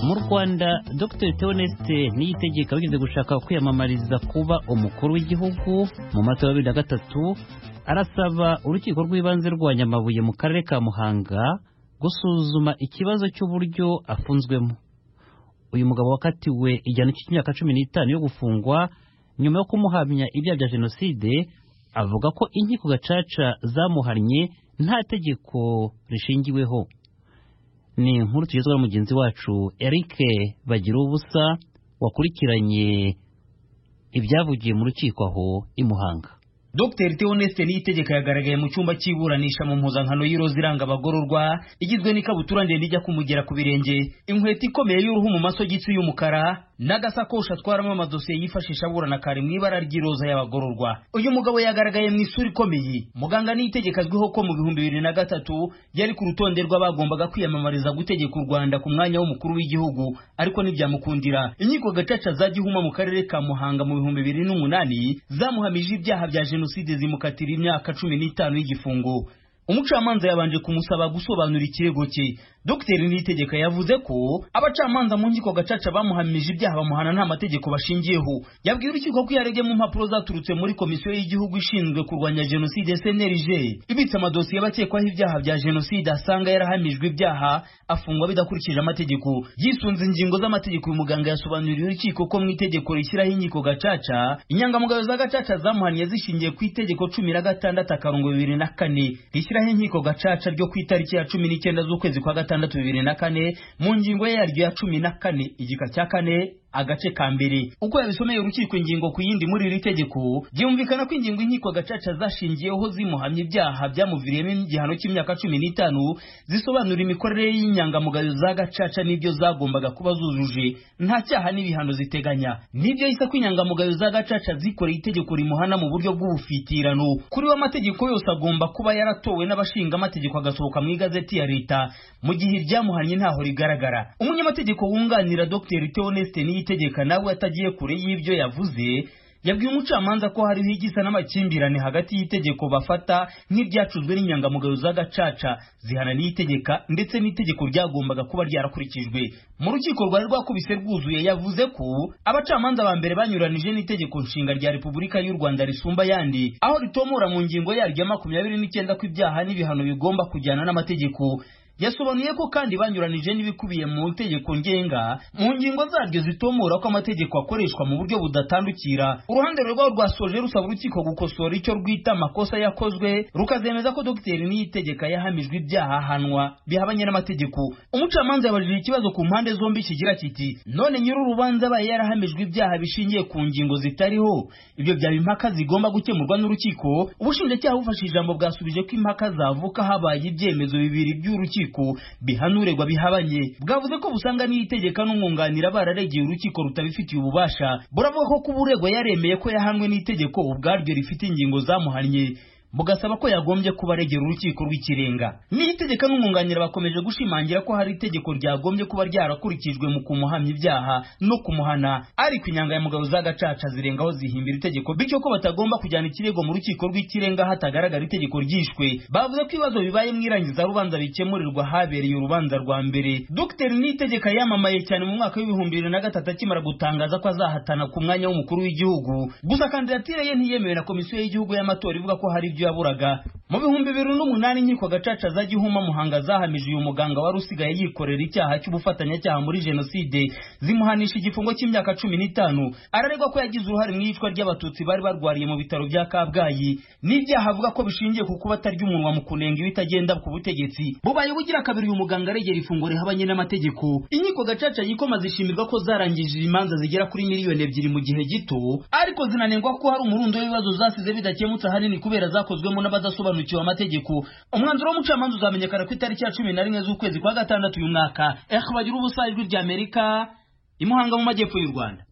mu rwanda dr theoneste niyitegeka wigeze gushaka kwiyamamariza kuba umukuru w'igihugu mu matora ya bibiri na gatatu arasaba urukiko rw'ibanze rwa nyamabuye mu karere ka muhanga gusuzuma ikibazo cy'uburyo afunzwemo uyu mugabo wakatiwe igihano cy'imyaka cumi n'itanu yo gufungwa nyuma yo kumuhamya ibyaha bya jenoside avuga ko inkiko gacaca zamuhannye nta tegeko rishingiweho ni inkuru tugezwa na mugenzi wacu Eric bagira ubusa wakurikiranye ibyavugiye mu rukiko aho i Muhanga Dr Theoneste Niyitegeka yagaragaye mu cyumba cy'iburanisha mu mpuzankano y'iroza iranga abagororwa igizwe n'ikabutura ndende ijya kumugera ku birenge inkweto ikomeye y'uruhu mu masogisi y'umukara n'agasakoshi atwaramo amadosiye yifashisha aburana kari mu ibara ry'iroza y'abagororwa uyu mugabo yagaragaye mu isura ikomeye muganga Niyitegeka azwiho ko mu bihumbi bibiri na gatatu yari ku rutonde rw'abagombaga kwiyamamariza gutegeka u Rwanda ku mwanya w'umukuru w'igihugu ariko ntibyamukundira inkiko gacaca za Gihuma mu karere ka Muhanga mu bihumbi bibiri n'umunani zamuhamije ibyaha bya jenoside jenoside zimukatira imyaka cumi n'itanu y'igifungo umucamanza yabanje kumusaba gusobanura ikirego cye dr niyitegeka yavuze ko abacamanza mu nkiko gacaca bamuhamije ibyaha bamuhana nta mategeko bashingiyeho yabwiye urukiko ko yarebye mu mpapuro zaturutse muri komisiyo y'igihugu ishinzwe kurwanya jenoside cnlg ibitse amadosiye y'abakekwaho ibyaha bya jenoside asanga yarahamijwe ibyaha afungwa bidakurikije amategeko yisunze ingingo z'amategeko uyu muganga yasobanuriye urukiko ko mu itegeko rishyiraho inkiko gacaca inyangamugayo za gacaca zamuhaniye zishingiye ku itegeko cumi na gatandatu akarongo bibiri na kane rishyiraho inkiko gacaca ryo ku itariki ya cumi n'icyenda z'ukwezi kwa gatandatu gatandatu bibiri na kane mu ngingo yaryo ya cumi na kane igika cya kane agace ka mbere uko yabisomeye urukiko ingingo ku yindi muri iri tegeko byumvikana ko ingingo inkiko gacaca zashingiyeho zimuhamya ibyaha byamuviriyemo igihano cy'imyaka cumi n'itanu zisobanura imikorere y'inyangamugayo za gacaca n'ibyo zagombaga kuba zujuje nta cyaha n'ibihano ziteganya nibyo yise ko inyangamugayo za gacaca zikoreye itegeko rimuhana mu buryo bw'ubufitirano kuri we amategeko yose agomba kuba yaratowe n'abashinga amategeko agasohoka mu igazeti ya leta mu gihe iryamuhannye ntaho rigaragara umunyamategeko wunganira dr theoneste niyi tegeka nawe atagiye kure y'ibyo yavuze yabwiye umucamanza ko hariho igisa n'amakimbirane hagati y'itegeko bafata nk'iryacuzwe n'inyangamugayo z'agacaca zihana n'itegeka ndetse n'itegeko ryagombaga kuba ryarakurikijwe mu rukiko rwari rwakubise rwuzuye yavuze ko abacamanza ba mbere banyuranije n'itegeko nshinga rya repubulika y'u rwanda risumba ayandi aho ritomora mu ngingo yaryo makumyabiri n'icyenda ko ibyaha n'ibihano bigomba kujyana n'amategeko yasobanuye ko kandi banyuranije n'ibikubiye mu itegeko ngenga mu ngingo zaryo zitomora ko amategeko akoreshwa mu buryo budatandukira uruhande rwabo rwasoje rusaba urukiko gukosora icyo rwita amakosa yakozwe rukazemeza ko dogiteri niyitegeka yahamijwe ibyaha ahanwa bihabanye n'amategeko umucamanza yabajije ikibazo ku mpande zombi kigira kiti none nyiri urubanza abaye yarahamijwe ibyaha bishingiye ku ngingo zitariho ibyo byaba impaka zigomba gukemurwa n'urukiko ubushinjacyaha bufashe ijambo bwasubije ko impaka zavuka habaye ibyemezo bibiri by'urukiko urukiko bihanurerwa bihabanye bwavuze ko busanga n'itegeka n'umwunganira bararegeye urukiko rutabifitiye ububasha buravuga ko kuba uregwa yaremeye ko yahanwe n'itegeko ubwaryo rifite ingingo zamuhannye bugasaba ko yagombye kuba aregera urukiko rw'ikirenga n'itegeka n'umwunganira bakomeje gushimangira ko hari itegeko ryagombye kuba ryarakurikijwe mu kumuhamya ibyaha no kumuhana ariko inyangamugayo z'agacaca zirengaho zihimbira itegeko bityo ko batagomba kujyana ikirego mu rukiko rw'ikirenga hatagaragara itegeko ryishwe bavuze ko ibibazo bibaye mu irangiza rubanza bikemurirwa habereye urubanza rwa mbere dr n'itegeka yamamaye cyane mu mwaka w'ibihumbi bibiri na gatatu akimara gutangaza ko azahatana ku mwanya w'umukuru w'igihugu gusa kandidatire ye ntiyemewe na komisiyo y'igihugu y'amatora ivuga ko hari ibyo yaburaga mu bihumbi bibiri n'umunani inkiko gacaca za gihuma muhanga zahamije uyu muganga wari usigaye yikorera icyaha cy'ubufatanyacyaha muri jenoside zimuhanisha igifungo cy'imyaka cumi n'itanu araregwa ko yagize uruhare mu iyicwa ry'abatutsi bari barwariye mu bitaro bya kabgayi n'ibyaha avuga ko bishingiye ku kuba atarya umunwa mu kunenga ibitagenda ku butegetsi bubaye bugira kabiri uyu muganga aregera ifungo rihabanye n'amategeko inkiko gacaca yikoma zishimirwa ko zarangije imanza zigera kuri miliyoni ebyiri mu gihe gito ariko zinanengwa ko hari umurundo w'ibibazo zasize bidakemutse ahanini kubera zakoze zakozwemo n'abadasobanukiwe amategeko umwanzuro w'umucamanza uzamenyekana ku itariki ya cumi na rimwe z'ukwezi kwa gatandatu uyu mwaka ehe bagira ubusa ijwi ry'amerika imuhanga mu majyepfo y'u rwanda